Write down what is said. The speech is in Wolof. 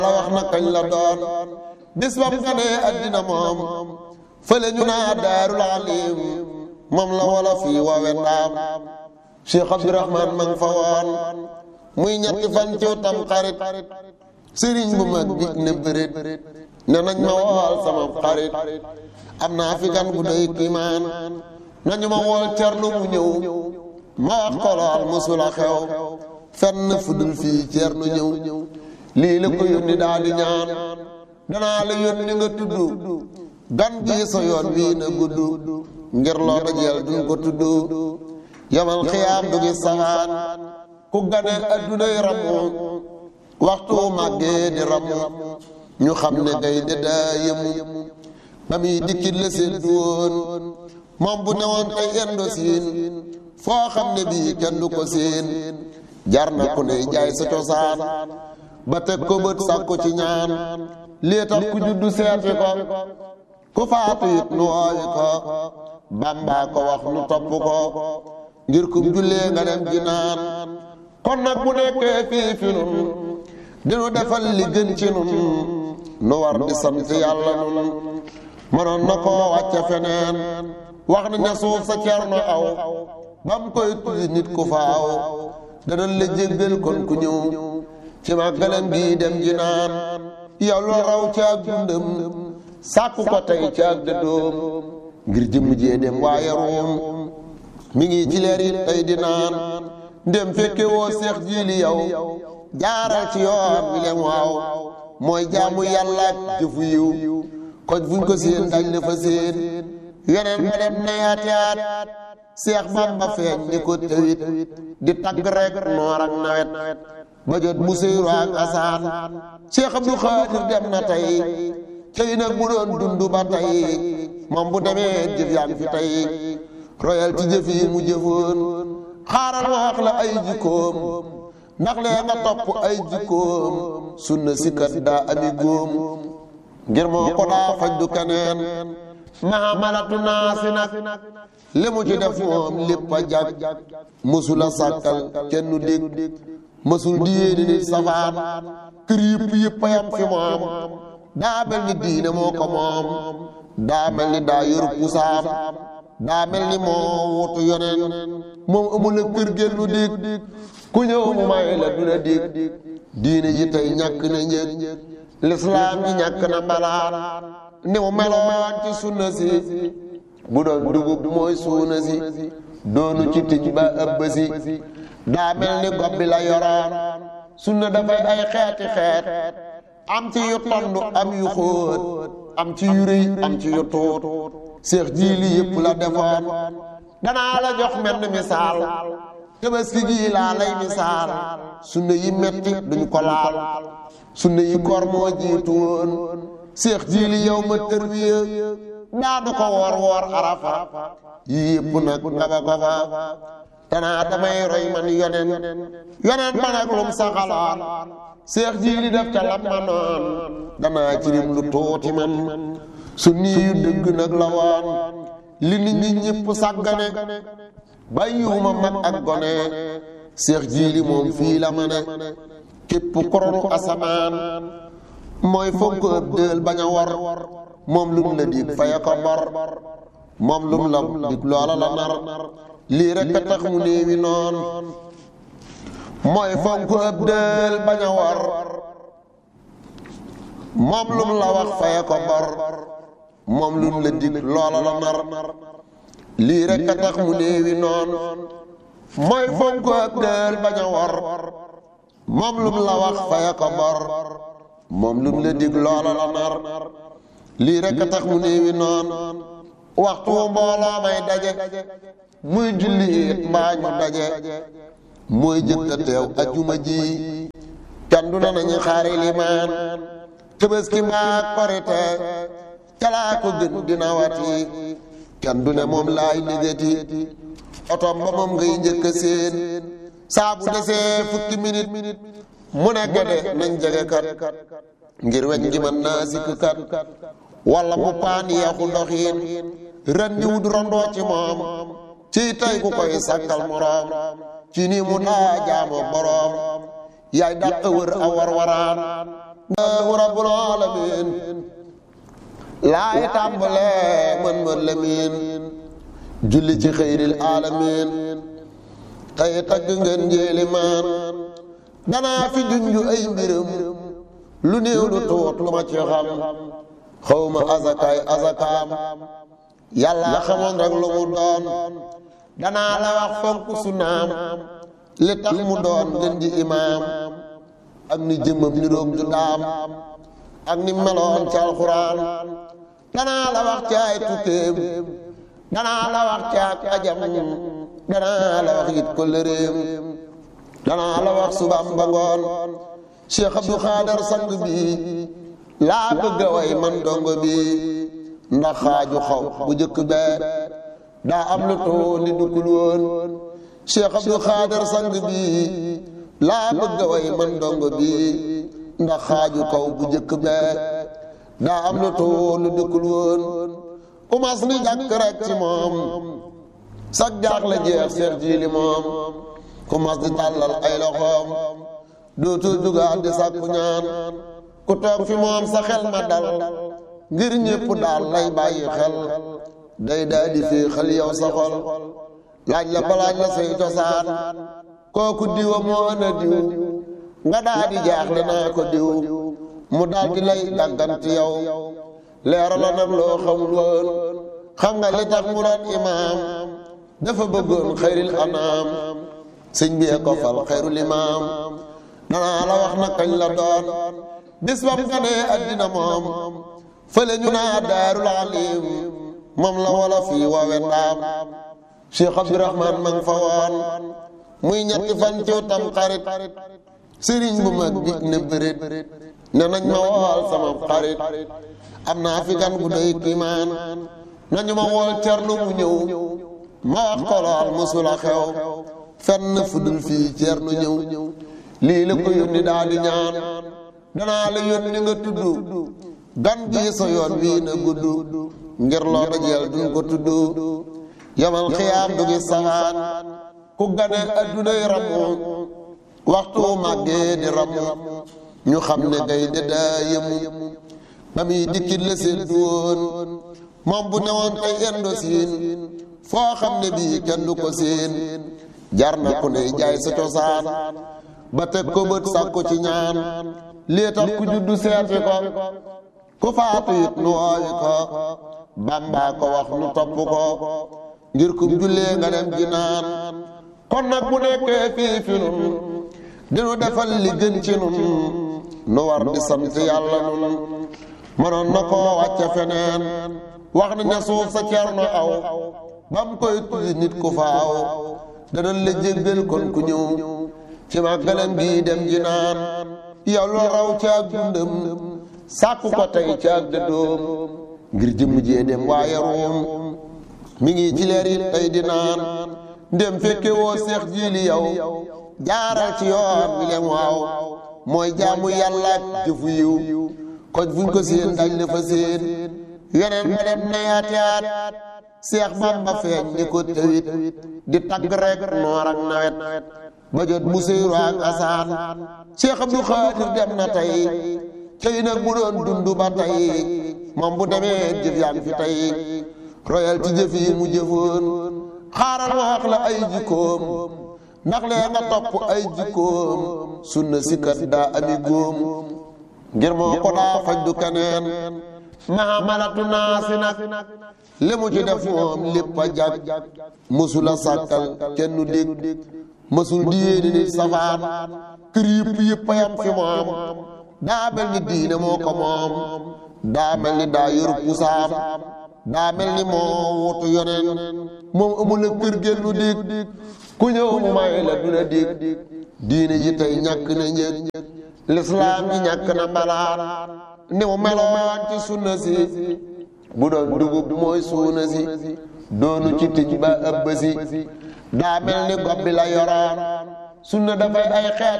la wax na kañ la doon bis bam ganee addina moom fële ñu naa daarul alim moom la wala fii woowe ndaam Cheikh Abdourahman ma nga fa woon muy ñetti fan ci tam xarit sëriñ bu mag bi ne bërit ne nañ ma wool sama xarit am naa fi gan gu doy kiimaan nañu ma wool cernu mu ñëw ma wax ko lool mësula xew fenn fudul fii cernu ñëw lii la ko yónni daal di ñaan danaa la yónni nga tudd gan bii sa yoon wii na gudd ngir loo dajeel duñ ko tudd yamal xiyaam du gis saxaan ku gane addunay ramu waxtu màggee di ramu ñu xam ne gay de daa yëmu ba muy dikkit la seen du woon moom bu newoon tey endo siin foo xam ne bii kenn du ko seen jar na ku ne jaay sa cosaan ba teg ko bët sàkku ci ñaan lii tax ku juddu seeti ko ku faatu it nu woowi ko bàmbaa ko wax nu topp ko ngir kum jullee nga dem ji naan kon nag bu nekkee fii fi nun dinu defal li gën ci nun nu war di sant yàlla nun mënoon na koo wàcce feneen wax na ne suuf sa cerno aw bam koy tuddi nit ku faaw danañ la jéggal kon ku ñëw ci màggalam gi dem ji naan yow lu raw ci ak dundam sàkku ko tey ci ak dëddoom ngir jëmm jee dem waaye ruum mi ngi ci leer yi tey di naan ndem fekke woo seex jiili yow jaaral ci yoon wi leen waaw mooy jaamu yàlla ak jëfu yiw kon fuñ ko séen dañ la fa séen yeneen nga dem na yaat yaat seex bamba feeñ ni ko tawit di tagg rek noor ak nawet ba jot mu seyru ak asaan seex abdu xaadir dem na tey tey nag bu doon dund ba tey moom bu demee jëf yaa ngi fi tey royal ci jëf yi mu jëfoon xaaral ma wax la ay jikkoom ndax lee nga topp ay jikkoom sunna sikkat daa ami góom ngir moo ko daa faj du keneen mahamalatu naasi nag li mu ci def moom lépp a jag mësula sàkkal kenn du dégg mësul di yéene nit safaan kër yëpp yëpp a yam fi moom daa mel ni diine moo ko moom daa mel ni daa yor pusaam daa mel ni moo wutu yoneen moom amul a kër génn lu dégg ku ñëw mu may la du la dégg diine ji tey ñàkk na njëg lislaam ji ñàkk na mbalaan ni mu meloon ci sunna si bu doon dugub mooy suuna si doonu ci tij ba ëbb si daa mel ni gob bi la yoroon sunna dafay ay xeeti xeet am ci yu tond am yu xóot am ci yu rëy am ci yu tuut seex jiili yëpp la defoon danaa la jox menn misaal tabaski gi laa lay misaal sunna yi metti duñ ko laal sunna yi koor moo jiitu woon seex jiili yow ma tërwiya daanu ko woor woor arafa yii yëpp nag nga ba ko fa danaa damay roy man yonen yonen man ak lum saxaloon seex jiili def ca lam ma noon danaa ci lim lu tuuti man su nii yu dëgg nag la woon li nit ñi ñëpp sàggane bàyyiwuma mag ak gone seex jiili moom fii la ma ne képp koronu asamaan mooy fonk ëpp dël bañ a war moom lum la dig faya ko bor moom lum la dig loola la nar lii rek a tax mu néewi noon mooy fonk ëpp dël bañ a war moom lum la wax faya ko bor moom lum la dig loola la nar lii rek a tax mu néewi noon mooy fonk ëpp dël bañ a war moom lum la wax faya ko bor moom lum la dig loola la nar lii rek a tax mu néewi noon waxtu mbooloo may daje muy julli it mbaa ñu daje mooy jëkk a teew ajuma ji kandu na nañu xaari limaan tëbaski mbaa korite calaa ko gën dina wati kandu ne moom laay négati otom ba moom ngay njëkk a seen saa bu desee fukki minute mu ne gede nañ jege kat ngir weñ gi mën naa sikk kat wala mu paan yeexu ndoxiin ren di wut rondoo ci moom ci tey ku koy sàkkal moroom ci ni mu daa jaamoo boroom yaay dàq wër a war waraan allahu rabbul alamin laay tàmbalee mën mën lamiin julli ci xëyril alamin tey tagg ngeen njéeli maan danaa fi junju ay mbiram lu néew lu tuut lu ma ci xam xawma azakaay azakaam yàlla xamoon rek lu mu doon danaa la wax fonk sunaam li tax mu doon gën ji imaam ak ni jëmmam ni roog ju daam ak ni meloon ci alxuraan danaa la wax ci ay tukkeem danaa la wax ci ak ajam danaa la wax it ko lëréem danaa la wax subaam ba ngoon Cheikh Abdou Khader sang bi laa bëgg a way man dongo bi ndax xaaju xaw bu jëkk bee daa am lu too li duggul woon Cheikh Abdou Khader sang bi laa bëgg a way man dongo bi ndax xaaju kaw bu jëkk bee daa am lu too lu duggul woon ku mas ni jàkk rek ci moom sag jaax la jeex seet ji li moom ku mas di tàllal ay loxoom dootul dugaat di sàkku ñaan ku toog fi moom sa xel ma dal ngir ñépp daal lay bàyyi xel day daa di fii xel yow sa xol laaj la balaaj la say cosaan kooku diwa moo ana diw nga daa di jaaxle naa ko diw mu daal di lay dàgganti yow leera la nag loo xamul woon xam nga li tax mu doon imaam dafa bëggoon xayril anaam sëñ bi ko fal xayrul imaam danaa la wax na kañ la doon bis bam ganee addina moom fële ñu naa daarul alim moom la wala fii woowe ndaam Cheikh Abdourahman ma nga fa woon muy ñetti fan ciw tam xarit sëriñ bu mag bi ne bërit ne nañ ma wool sama xarit am naa fi gan gu doy kiimaan nañu ma wool cernu mu ñëw ma wax ko lool musula xew fenn fudul fii cernu ñëw lii la ko yónni daal di ñaan danaa la yónni nga tudd gan gi sa yoon wii na gudd ngir loo dajeel duñ ko tudd yamal xiyaam du gis sawaan ku gane addunay ramu waxtu màggee di ramu ñu xam ne gay de daa yemu ba muy dikkit la seen du woon moom bu newoon tey endo siin foo xam ne bii kenn du ko seen jar na ku ne jaay sa cosaan ba teg ko bët sàkku ci ñaan lii tax ku juddu seeti ko ku faatu it nu woowi ko bàmbaa ko wax nu topp ko ngir kum jullee nga dem ji naan kon nag bu nekkee fii fi nun dinu defal li gën ci nun nu war di sant yàlla nun mënoon na koo wàcce feneen wax na ne suuf sa cerno aw bam koy tuddi nit ku faaw danañ la jéggal kon ku ñëw ci màggalam gi dem ji naan yow loo raw ci ak dundam sàkku ko tey ci ak dëddoom ngir jëmm jee dem waaye ruum mi ngi ci leer it tey di naan ndem fekke woo seex jiili yow jaaral ci yoon wi leen waaw mooy jaamu yàlla ak jëfu yiw koj fuñ ko seen dañ la fa seen yeneen ba dem na yaati yaat seex bamba feeñ ni ko tawit di tagg rek noor ak nawet ba jot mu seyru ak asaan seex abdu xaadir dem na tey tey nag bu doon dund ba tey moom bu demee jëf yaa ngi fi tey royal ci jëf yi mu jëfoon xaaral ma wax la ay jikkoom ndax lee nga topp ay jikkoom sunna sikkat daa ami góom ngir moo ko daa faj du keneen mahamalatu naasi nag li mu ci def moom lépp a jag mësula sàkkal kenn du dégg mësul di yéeni nit safaan kër yëpp yëpp a yam fi moom daa mel ni diine moo ko moom daa mel ni daa yor pusaam daa mel ni moo wutu yoneen moom amul a kër génnu dégg ku ñëw mu may la du la dégg diine ji tey ñàkk na njëg lislaam ji ñàkk na mbalaan ni mu meloon ci sunna si bu doon dugub mooy suuna si doonu ci tij ba ëbb si daa mel ni gob bi la yoroon sunna dafay ay xeet